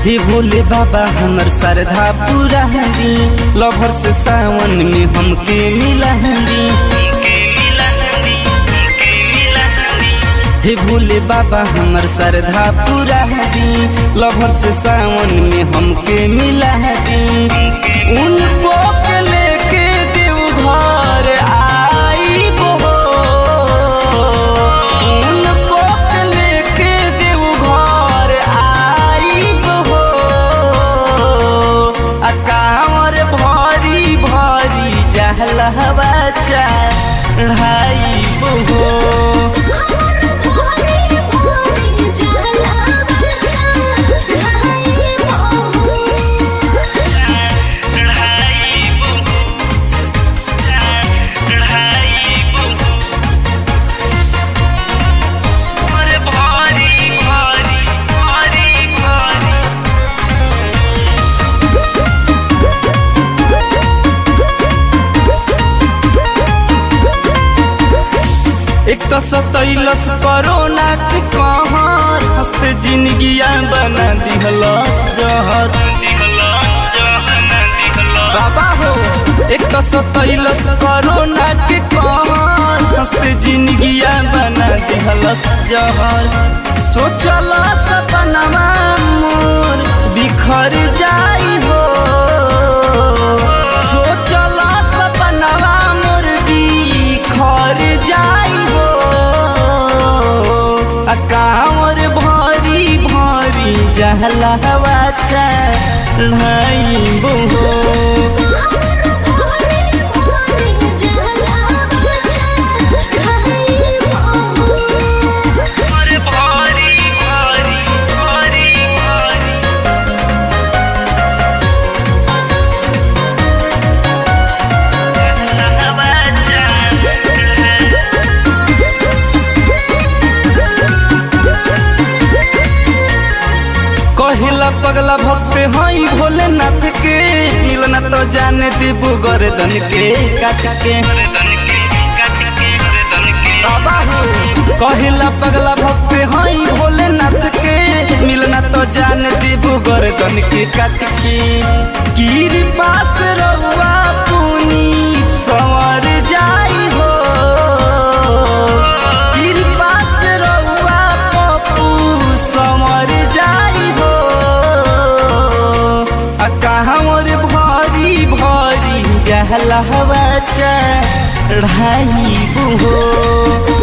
हे भोले बाबा हमर श्रद्धा पूरा हरी लभर से सावन में हमके मिला हरी हे भोले बाबा हमर श्रद्धा पूरा हरी लभर से सावन में हमके मिला हरी उनको के लेके देव घर आई हो उनको के लेके देव घर आई हो आ कांवर भरी भरी जहलवा चढ़ाई हो एक तो सतैलस कोरोना के कहर हंसते जिंदगिया बना दिहलस जहर बाबा हो एक तो सतैलस कोरोना के कहर हंसते जिंदगिया बना दिहलस जहर सोचल सपनवा मोर बिखर जाई हो सोचल सपनवा मोर बिखर जाई हो आ कांवर भरी भरी जहलवा चढ़ाई हो कहिला पगला भक्त हई भोलेनाथ के मिलना तो जाने दीबू गर्दन के काट के बाबा हो कहिला पगला भक्त हई भोलेनाथ के मिलना तो जाने दीबू गर्दन के काट के गिर पास रहुआ पुनी सवर जाई हो गिर पास रहुआ पप्पू सवर जाई हो आ कहवर भरी भरी जहलवा चढ़ाई हो